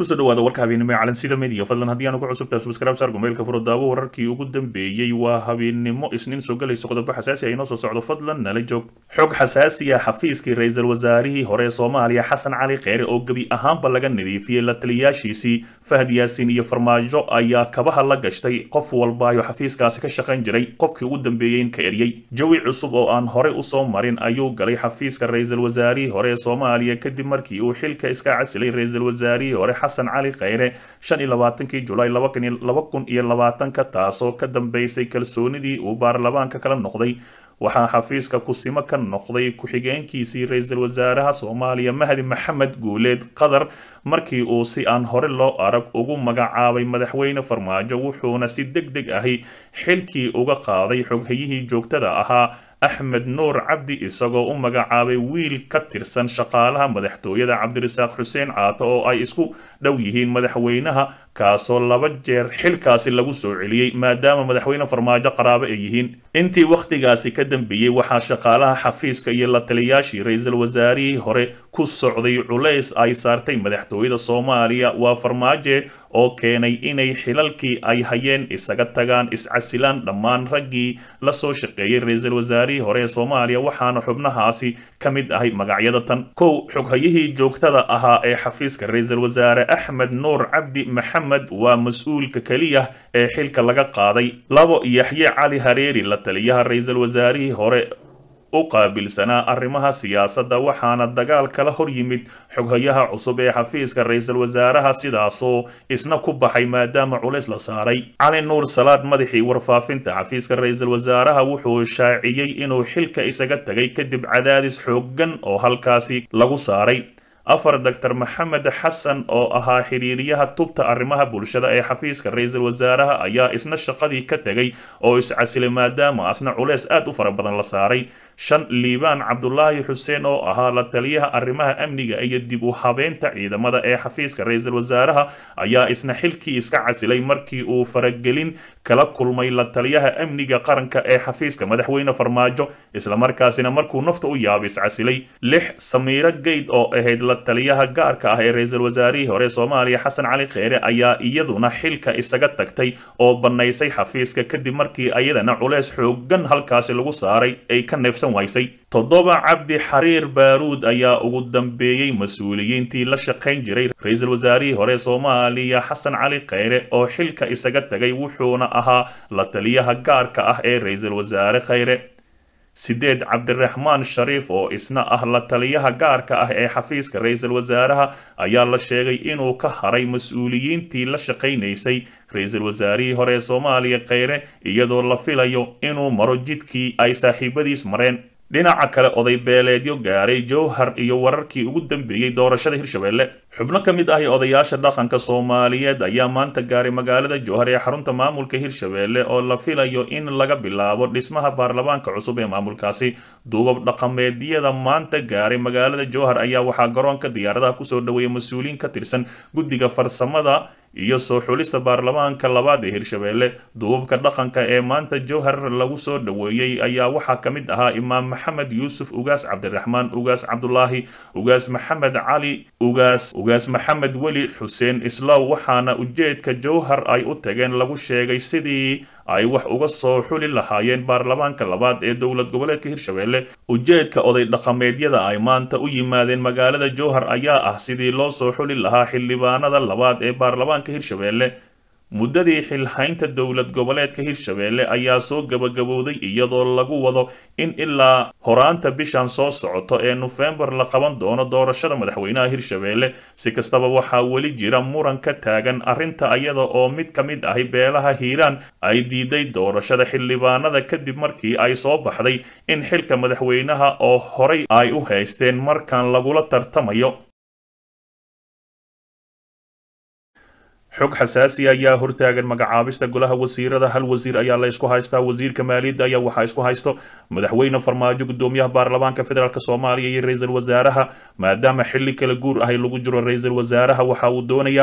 kusoo dhawaada warka habeennimo ee calansida media fadlan haddii aan ugu cusubtaa subscribe saar gomeylka furo daawo wararkii ugu dambeeyey waa habeennimo isniin soo galayso qodobo xasaasi ah inoo soo socdo fadlan nala joog xog xasaasi ah xafiiskii ra-iisul wasaarihii hore ee soomaaliya xasan cali kheyre oo gebi ahaanba laga nadiifiyey la taliyaashiisii fahad yaasiin iyo farmaajo ayaa kabaha la gashtay qof walbaayo xafiiskaasi ka shaqayn jiray qofkii ugu dambeeyey in ka eryey jawi cusub oo aan horey usoo marin ayuu galay xafiiska ra-iisul wasaarihii hore ee soomaaliya kadib markii uu xilka iska casilay ra-iisul wasaarihii hore xasan cali kheyre shan iyo labaatankii julaay laba kun iyo labaatanka taasoo ka dambeysay kalsoonidii uu baarlamaanka kala noqday waxaa xafiiska kusimo ka noqday ku-xigeenkiisii ra-iisul wasaaraha soomaaliya mahdi maxamed guuleed qatar markii uu si aan hore loo arag ugu magacaabay madaxweyne farmaajo wuxuuna si deg deg ahi xilkii uga qaaday xoghayihii joogtada ahaa axmed nuur cabdi isagoo u magacaabay wiil ka tirsan shaqaalaha madaxtooyada cabdirasaaq xuseen caato oo ay isku dhow yihiin madaxweynaha kaasoo laba jeer xilkaasi lagu soo celiyey maadaama madaxweyne farmaajo qaraabo ay yihiin intii wakhtigaasi ka dambeeyey waxaa shaqaalaha xafiiska iyo la taliyaashii ra-iisul wasaarihii hore ku socday culays ay saartay madaxtooyada soomaaliya waa farmaaje oo keenay inay xilalkii ay hayeen isaga tagaan iscasilaan dhammaan raggii la soo shaqeeyey ra-iisul wasaarihii hore ee soomaaliya waxaana xubnahaasi ka mid ahay magacyada tan kow xoghayihii joogtada ahaa ee xafiiska ra-iisul wasaare axmed nuur cabdi maxamed waa mas-uulka keliya ee xilka laga qaaday labo yaxye cali hareeri la taliyaha ra-iisul wasaarihii hore u qaabilsanaa arrimaha siyaasadda waxaana dagaal kala hor yimid xoghayaha cusub ee xafiiska ra-iisul wasaaraha sidaasoo isna ku baxay maadaama culays la saaray cali nuur salaad madaxii warfaafinta xafiiska ra-iisul wasaaraha wuxuu shaaciyey inuu xilka isaga tegay kadib cadaadis xooggan oo halkaasi lagu saaray afar doctor maxamed xasan oo ahaa xiriiriyaha tubta arrimaha bulshada ee xafiiska ra-iisul wasaaraha ayaa isna shaqadii ka tegay oo iscasilay maadaama asna culeys aad u fara badan la saaray shan liibaan cabdulaahi xuseen oo ahaa la taliyaha arrimaha amniga iyo dib u habeynta ciidamada ee xafiiska ra-iisul wasaaraha ayaa isna xilkii iska casilay markii uu faragelin kala kulmay la taliyaha amniga qaranka ee xafiiska madaxweyne farmaajo islamarkaasina markuu nafta u yaabay iscasilay lix samiiro geyd oo ahayd la taliyaha gaarka ah ee ra-iisul wasaarihii hore soomaaliya xasan cali kheyre ayaa iyaduna xilka isaga tagtay oo bannaysay xafiiska kadib markii ayadana culeys xoogan halkaasi lagu saaray ay ka neefsan waysay toddoba cabdi xariir baaruud ayaa ugu dambeeyey mas-uuliyiintii la shaqayn jiray ra-iisul wasaarihii hore soomaaliya xasan cali kheyre oo xilka isaga tagay wuxuuna ahaa la taliyaha gaarka ah ee ra-iisul wasaare kheyre sideed cabdiraxmaan shariif oo isna ah la taliyaha gaarka ah ee xafiiska ra-iisul wasaaraha ayaa la sheegay inuu ka haray mas-uuliyiintii la shaqaynaysay ra-iisul wasaarihii hore ee soomaaliya kheyre iyadoo la filayo inuu maro jidkii ay saaxiibadiis mareen dhinaca kale oday beeleedyo gaaray jowhar iyo wararkii ugu dambeeyey doorashada hirshabelle xubno ka mid ahi odayaasha dhaqanka soomaaliyeed ayaa maanta gaaray magaalada jowhar ee xarunta maamulka hirshabelle oo la filayo in laga bilaabo dhismaha baarlamaanka cusub ee maamulkaasi duubab dhaqameedyada maanta gaaray magaalada jowhar ayaa waxaa garoonka diyaaradaha kusoo dhaweeyay mas-uuliyiin ka tirsan guddiga farsamada iyo soo xulista baarlamaanka labaad ee hirshabelle duubabka dhaqanka ee maanta jowhar lagu soo dhaweeyey ayaa waxaa ka mid ahaa imaam maxamed yuusuf ugaas cabdiraxmaan ugaas cabdulaahi ugaas maxamed cali ugaas ugaas maxamed weli xuseen islaw waxaana ujeedka jowhar ay u tageen lagu sheegay sidii ay wax uga soo xuli lahaayeen baarlamaanka labaad ee dowlad goboleedka hirshabelle ujeedka oday dhaqameedyada ay maanta u yimaadeen magaalada jowhar ayaa ah sidii loo soo xuli lahaa xildhibaanada labaad ee baarlamaanka hirshabelle muddadii xilhaynta dowlad goboleedka hirshabelle ayaa soo gabagabowday iyadoo lagu wado in ilaa horaanta bishan soo socoto ee nofembar la qaban doono doorashada madaxweynaha hirshabelle si kastaba waxaa weli jira muran ka taagan arrinta iyada oo mid ka mid ahi beelaha hiiraan ay diiday doorashada xildhibaanada kadib markii ay soo baxday in xilka madaxweynaha oo horay ay u haysteen markan lagula tartamayo xog xasaasi ayaa hortaagan magacaabista golaha wasiirada hal wasiir ayaa la isku haystaa wasiirka maaliyadda ayaa waxaa isku haysto madaxweyne farmaajo gudoomiyaha baarlamaanka federaalk soomaaliya iyo ra-iisul wasaaraha maadaama xilli kala guur ahay lagu jiro ra-iisul wasaaraha waxa uu doonayaa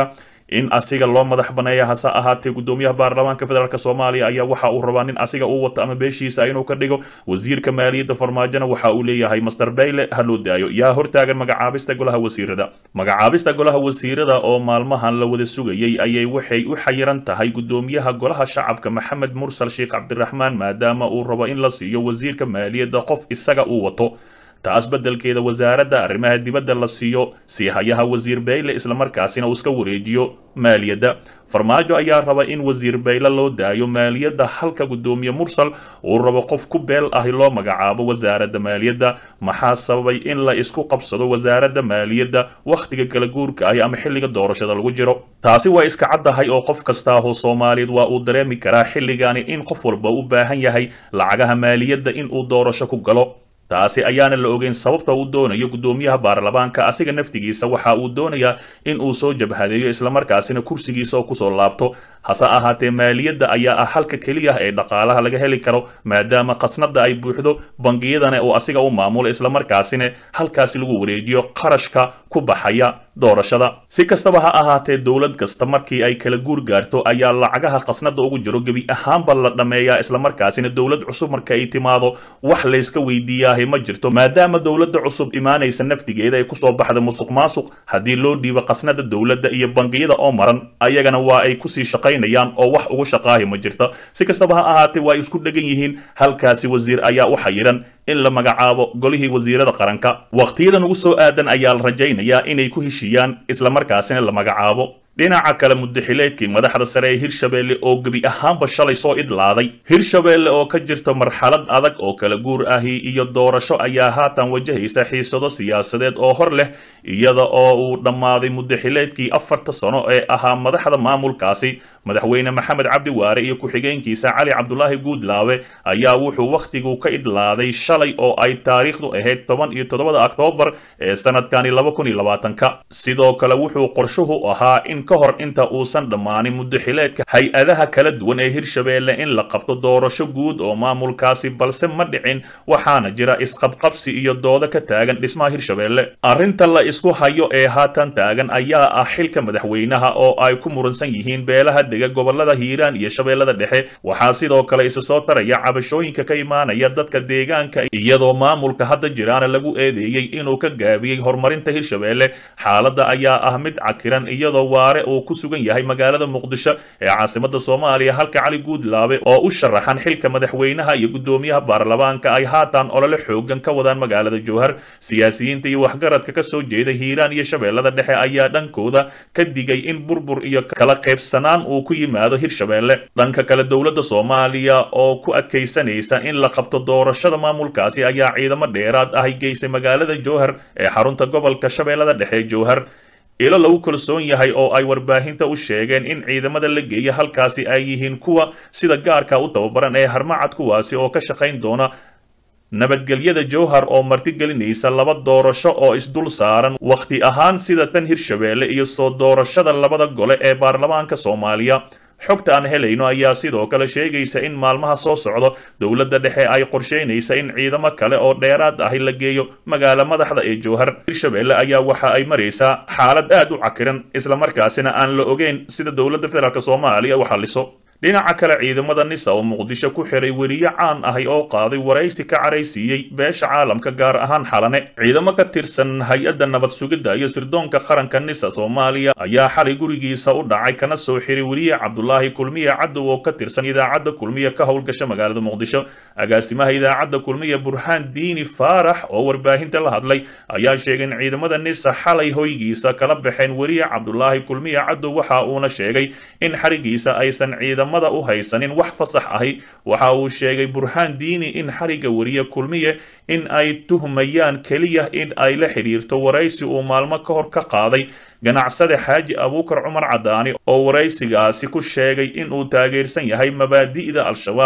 in asiga loo madax baneeya hase ahaatee gudoomiyaha baarlamaanka federaalk soomaaliya ayaa waxa uu rabaa nin asiga uu wato ama beeshiisa inuu ka dhigo wasiirka maaliyadda farmaajona waxa uu leeyahay master bayle ha loo daayo yaa hortaagan magacaabista golaha wasiirada magacaabista golaha wasiirada oo maalmahan la wada sugayay ayay waxay u xayiran tahay gudoomiyaha golaha shacabka maxamed mursal sheekh cabdiraxmaan maadaama uu rabo in la siiyo wasiirka maaliyadda qof isaga uu wato taas beddelkeeda wasaaradda arrimaha dibadda la siiyo siihayaha wasiir bayle islamarkaasina uu iska wareejiyo maaliyadda farmaajo ayaa raba in wasiir bayle loo daayo maaliyadda halka gudoomiye mursal uu rabo qof ku beel ahi loo magacaabo wasaaradda maaliyadda maxaa sababay in la isku qabsado wasaaradda maaliyadda wakhtiga kala guurka ahi ama xilliga doorashada lagu jiro taasi waa iska caddahay oo qof kastaahoo soomaaliyeed waa uu dareemi karaa xilligani in qof walba u baahan yahay lacagaha maaliyadda in uu doorasho ku galo taasi ayaana la ogeyn sababta uu doonayo gudoomiyaha baarlamaanka asiga naftigiisa waxa uu doonayaa in uu soo jabhadeeyo islamarkaasina kursigiisa oo kusoo laabto hase ahaatee maaliyadda ayaa ah halka keliya ee dhaqaalaha laga heli karo maadaama khasnada ay buuxdo bangiyadana uu asiga u maamulo islamarkaasina halkaasi lagu wareejiyo qarashka ku baxaya doorashada si kastaba ha ahaatee dowlad kasta markii ay kala guur gaarto ayaa lacagaha khasnada ugu jiro gebi ahaanba la dhammeeyaa islamarkaasina dowlad cusub marka ay timaado wax layska weydiiyaahi ma jirto maadaama dowladda cusub imaanaysa naftigeeda ay kusoo baxda musuq maasuq haddii loo dhiibo khasnada dowladda iyo bangiyada oo maran ayagana waa ay kusii shaqaynayaan oo wax ugu shaqaahi ma jirto si kastaba ha ahaatee waa ay isku dhegan yihiin halkaasi wasiir ayaa u xayiran in la magacaabo golihii wasiirada qaranka wakhtiyadan ugu soo aadan ayaa la rajaynayaa inay ku heshiiyaan islamarkaasina la magacaabo dhinaca kale mudaxileedkii madaxda sare ee hirshabeelle oo gebi ahaanba shalay soo idlaaday hirshabeelle oo ka jirta marxalad adag oo kala guur ahi iyo doorasho ayaa haatan wajahaysa xiisado siyaasadeed oo hor leh iyada oo uu dhammaaday mudaxileedkii afarta sano ee ahaa madaxda maamulkaasi madaxweyne maxamed cabdi waare iyo ku-xigeenkiisa cali cabdulaahi guudlaawe ayaa wuxuu wakhtigu ka idlaaday shalay oo ay taariikhdu ahayd toban iyo toddobada oktoobar ee sanadkani laba kun iyo labaatanka sidoo kale wuxuu qorshuhu ahaa in ka hor inta uusan dhammaanin mudaxileedka hay-adaha kala duwan ee hirshabeelle in la qabto doorasho guud oo maamulkaasi balse ma dhicin waxaana jira isqabqabsi iyo doodo ka taagan dhismaha hirshabeelle arrinta la isku hayo ee haatan taagan ayaa ah xilka madaxweynaha oo ay ku muransan yihiin beelaha dega gobolada hiiraan iyo shabeellada dhexe waxaa sidoo kale isu soo taraya cabashooyinka ka imaanaya dadka deegaanka iyadoo maamulka hadda jiraana lagu eedeeyey inuu ka gaabiyey horumarinta hirshabeelle xaaladda ayaa ah mid cakiran iyadoo waare uu ku sugan yahay magaalada muqdisho ee caasimada soomaaliya halka cali guudlaabe oo u sharaxan xilka madaxweynaha iyo gudoomiyaha baarlamaanka ay haatan olole xoogan ka wadaan magaalada jowhar siyaasiyiinta iyo waxgaradka ka soo jeeda hiiraan iyo shabeellada dhexe ayaa dhankooda ka digay in burbur iyo kala qaybsanaan uu ku yimaado hirshabeelle dhanka kale dowladda soomaaliya oo ku adkaysanaysa in la qabto doorashada maamulkaasi ayaa ciidamo dheeraad ahy geysay magaalada jowhar ee xarunta gobolka shabeellada dhexe jowhar ilo lagu kalsoon yahay oo ay warbaahinta u sheegeen in ciidamada la geeya halkaasi ay yihiin kuwa sida gaarka u tababaran ee harmacad kuwaasi oo ka shaqayn doona nabadgelyada jowhar oo martigelinaysa laba doorasho oo isdul saaran wakhti ahaan sida tan hirshabeelle iyo soo doorashada labada gole ee baarlamaanka soomaaliya xogta aan helayno ayaa sidoo kale sheegaysa in maalmaha soo socdo dowladda dhexe ay qorsheynaysa in ciidamo kale oo dheeraad ahi la geeyo magaala madaxda ee jowhar hirshabeelle ayaa waxa ay maraysaa xaalad aad u cakiran islamarkaasina aan la ogeyn sida dowladda federaalk soomaaliya u xalliso dhinaca kale ciidamada nisa oo muqdisho ku xiray weriye caan ahi oo qaaday waraysi ka caraysiiyey beesha caalamka gaar ahaan xalane ciidamo ka tirsan hay-adda nabad sugidda iyo sirdoonka qaranka nisa soomaaliya ayaa xalay gurigiisa u dhacay kana soo xiray weriye cabdulaahi kulmiye cadow oo ka tirsan idaacadda kulmiye ka howlgasha magaalada muqdisho agaasimaha idaacadda kulmiye burhaan diini faarax oo warbaahinta la hadlay ayaa sheegay in ciidamada nisa xalay hoygiisa kala baxeen weriye cabdulaahi kulmiye cadow waxa uuna sheegay in xarigiisa aysan ciidam u haysanin wax fasax ahi waxa uu sheegay burhaan diini in xariga weriye kulmiye in ay tuhmayaan keliya in ay la xidhiirto waraysi uu maalmo ka hor ka qaaday ganacsade xaaji abuukar cumar cadaani oo waraysigaasi ku sheegay in uu taageersan yahay mabaadi'da al-shabaab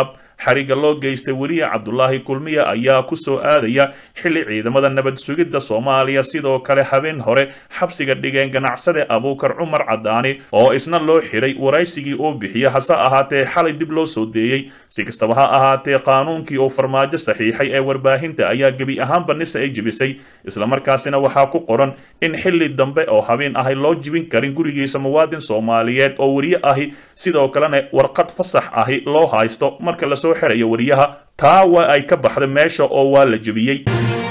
xariga loo geystay weriye cabdulaahi kulmiya ayaa ku soo aadaya xilli ciidamada nabad sugidda soomaaliya sidoo kale habeen hore xabsiga dhigeen ganacsade abuukar cumar cadaani oo isna loo xiray waraysigii uu bixiya hase ahaatee xalay dib loo soo deeyey si kastaba ha ahaatee qaanuunkii uu farmaajo saxiixay ee warbaahinta ayaa gebi ahaanba nisa ay jebisay islamarkaasina waxaa ku qoran in xilli dambe oo habeen ahay loo jibin karin gurigiisa muwaadin soomaaliyeed oo weriye ahi sidoo kalena warqad fasax ahi loo haysto marka lasoo xirayo weriyaha taa waa ay ka baxda meesha oo waa la jebiyey